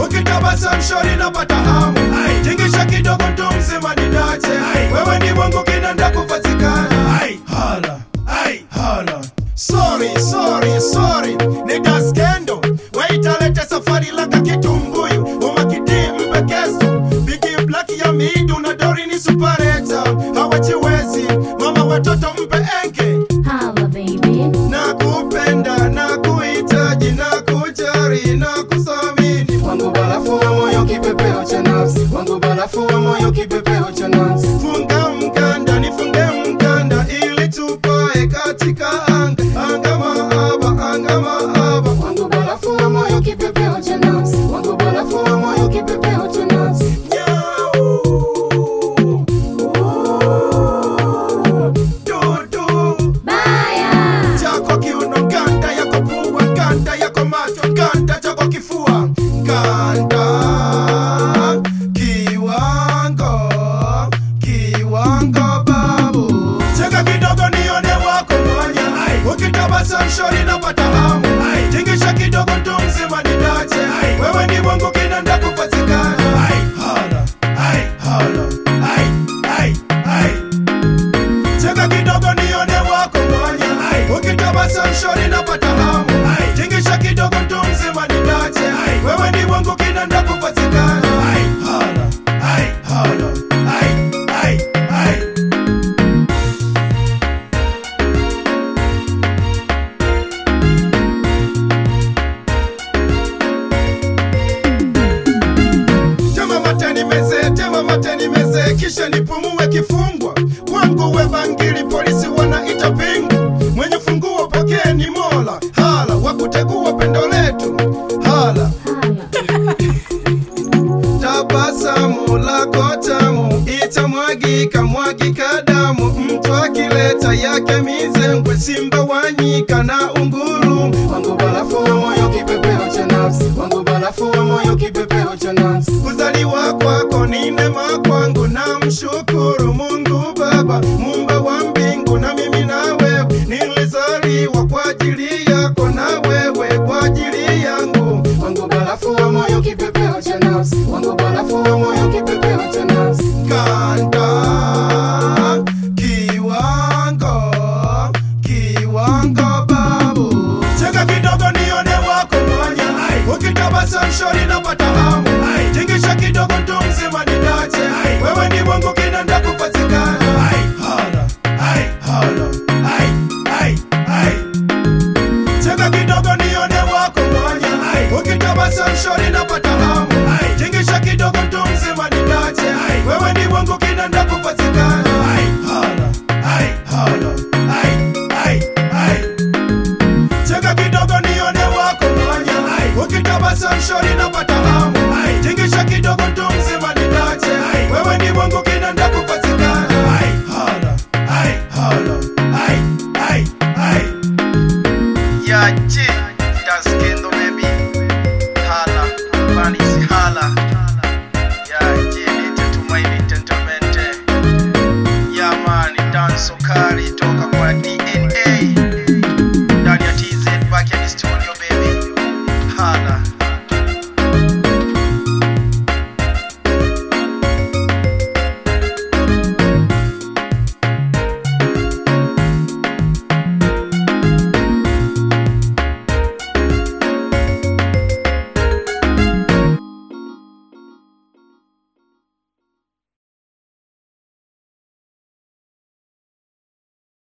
ukitabasamu shori napata hamu tingisha kidogo mtu mzima nidache wewe ni wangu kinanda kupatikana hala hala sorry sorry sorry nitaskendo waitalete safari laka kitumbuyu umakiti mpekesu bigi blaki ya midu na dori ni supareta hawachiwezi mama watoto mpe enke Holla, baby. na kupenda na kuhitaji na kujari na kusamini wangu barafu wa moyo kipepeo cha nafsi wangu barafu wa moyo kipepeo cha nafsi funga mkanda nifunge mkanda ili tupae katika anga anga mahaba anga mahaba wangu barafu wa moyo kipepeo cha nafsi wangu barafu wa moyo kipepeo cha nafsi Nyau. Dudu. Baya. chako kiuno ganda yako pua ganda yako macho ganda chako kifua ganda kiwango kiwango babu cheka kidogo nione wako mwanya ukitabasamu shori napata hamu tingisha kidogo mtu mzima nidache wewe ni wangu kinanda kupatikana hala hala cheka kidogo nione wako mwanya ukitabasamu shori napata hamu tingisha kidogo mtu mzima nidache wewe ni wangu kinanda kupatikana hala hala tema mateni meze tema mateni meze kisha nipumue kifungwa kwangu we bangili polisi wanaita pingu mwenye funguo pokee ni mola hala wakutegua pendo letu hala Holla. tabasamu lako tamu itamwagika mwagika damu mtu akileta yake mizengwe simba wanyika na unguru wangu barafu wa moyo kipepeo cha nafsi wangu barafu wa moyo kipepeo cha nafsi kuzaliwa kwako ni neema kwangu na mshukuru mungu baba mumba wa mbingu na mimi na wewe nilizaliwa kwa ajili yako na wewe kwa ajili yangu wangu barafu wa moyo kipepeo cha nafsi wangu barafu wa moyo kipepeo cha nafsi kanda kiwango kiwango babu cheka kidogo nione wako mwanya ukitabasamu shori napata hamu tingisha kidogo mtu mzima nidache wewe ni wangu kinanda kupatikana hala hala cheka kidogo nione wako mwanya ukitabasamu shori napata hamu tingisha kidogo mtu mzima nidache wewe ni wangu kinanda kupatikana hala hala cheka kidogo nione wako mwanya ukitabasamu shori napata hamu tingisha kidogo mtu mzima